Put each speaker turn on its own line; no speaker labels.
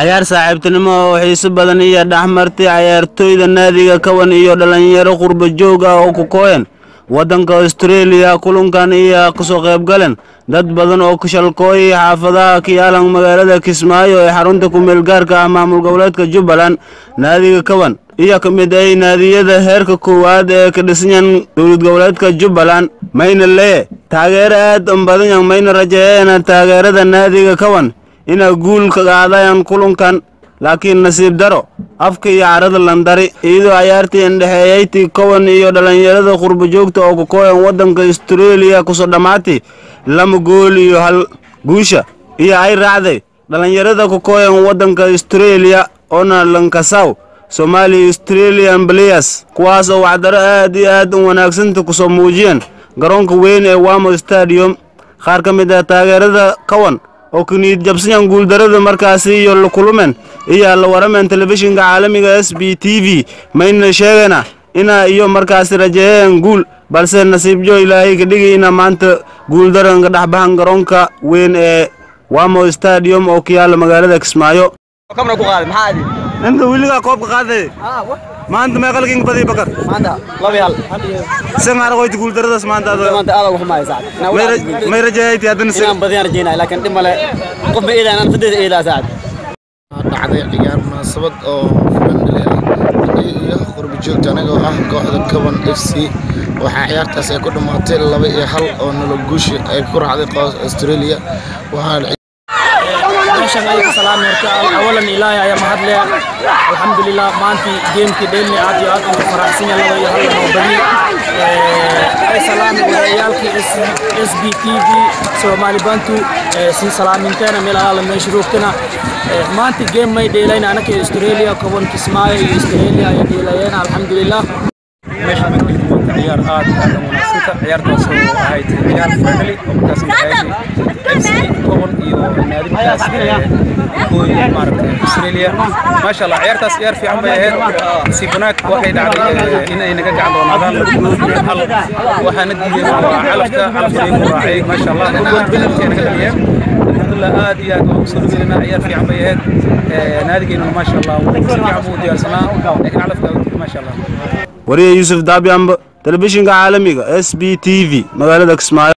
cayaar saaxiibtinimo oo xiiso badan iyo dhexmartay cayaartooyda naadiga kawan iyo dhallinyaro qurba joog ah oo ku kooyan waddanka austraeliya kulankan iyo kasoo qaybgaleen dad badan oo shalkooyay xaafadaha kiyaalan magaalada kismaayo ee xarunta kumeel gaarka ah maamul goboleedka jubbaland naadiga kawan iyo ka mid ay naadiyada heerka koowaad ee ka dhisanyan dowlad goboleedka jubbaland mayna lee taageero aad u badanyan mayna rajeeyeena taageerada naadiga kawan inay guul ka qaadayaan kulankan laakiin nasiib daro afka iyo carada landari iyadoo cayaartii indhexeeyaytii kowan iyo dhallinyarada qurba joogta oo kukooyan waddanka austraeliya kusoo dhammaatay lama gool iyo hal guusha iyo ay raacday dhallinyarada kukooyan waddanka austraeliya oona lankasaw somaali australian players kuwaas oo wacdaro aad iyo aad u wanaagsanta kusoo muujiyeen garoonka weyn ee wamo stadium qaar ka mid ah taageerada kawan oo kaniid jabsayan guuldarada markaasi iyo lakulumen iyo la warameen telefishinka caalamiga s b t v mayna sheegayna ina iyo markaasi rajeeyeen guul balse nasiibjo ilaahay ka dhigi ina maanta guuldaran ka dhex baxan garoonka weyn ee wamo stadium oo ku yaala magaalada kismaayo inta wiligaa koobka qaaday maanta meeqalkiin badi bakar
maanta laba yaal
san aragoyti guuldaradaas maanta
maanta aad ugu xumaay saacad
may rajeeyayti haddana
inaan badiyaan rajeynaa laakiin dhib male qof ma eedaan aan fadeeda eedaa saacad
dhacday ciyaar munaasabad oo friendly ah aniga iyo qurba joogta anigoo ah kooxda kaban f c waxaa ciyaartaas ay ku dhammaatay laba iyo hal oo nolol guushi ay ku raacday qoos australia waxaa
meeshan ayaga salaam horta awalan ilaahay ayaa mahad leh alxamdulilah maantii geemkii dheelni aad iyo aad ugu faraxsan yahay laba iyo hal noo badi ay salaam warayaalkii s b t v soomaali bantu sii salaaminteena meel alaala meesha roogtana maanta geem may dheelayna anaka australia koban kismaayo iyo australia ay dheelayeen alxamdulilah
meesha magdid waa ciyaar aad aad u wanaagsanta ciyaartaas oo ahayd ciyaar friendly oo markaas dhexeeyay FC Common iyo naadi markaas kooy maaragtay Australia maasha Allah ciyaartaas ciyaar fiican bay ahayd si wanaag waxay dhacday in ay naga gacan doonaadaan hal waxaana diiday waa calafka calafka ay ku raacay maasha Allah gool penalty naga dhaliyeen alxamdulillah aad iyo aad ugu soo dhaweynaa ciyaar fiican bay ahayd naadigeena maasha Allah si fiican buu diyaarsanaa laakiin calafka maasha Allah
wariye yuusuf daabyambo telefishinka caalamiga s b t v magaalada kismaayo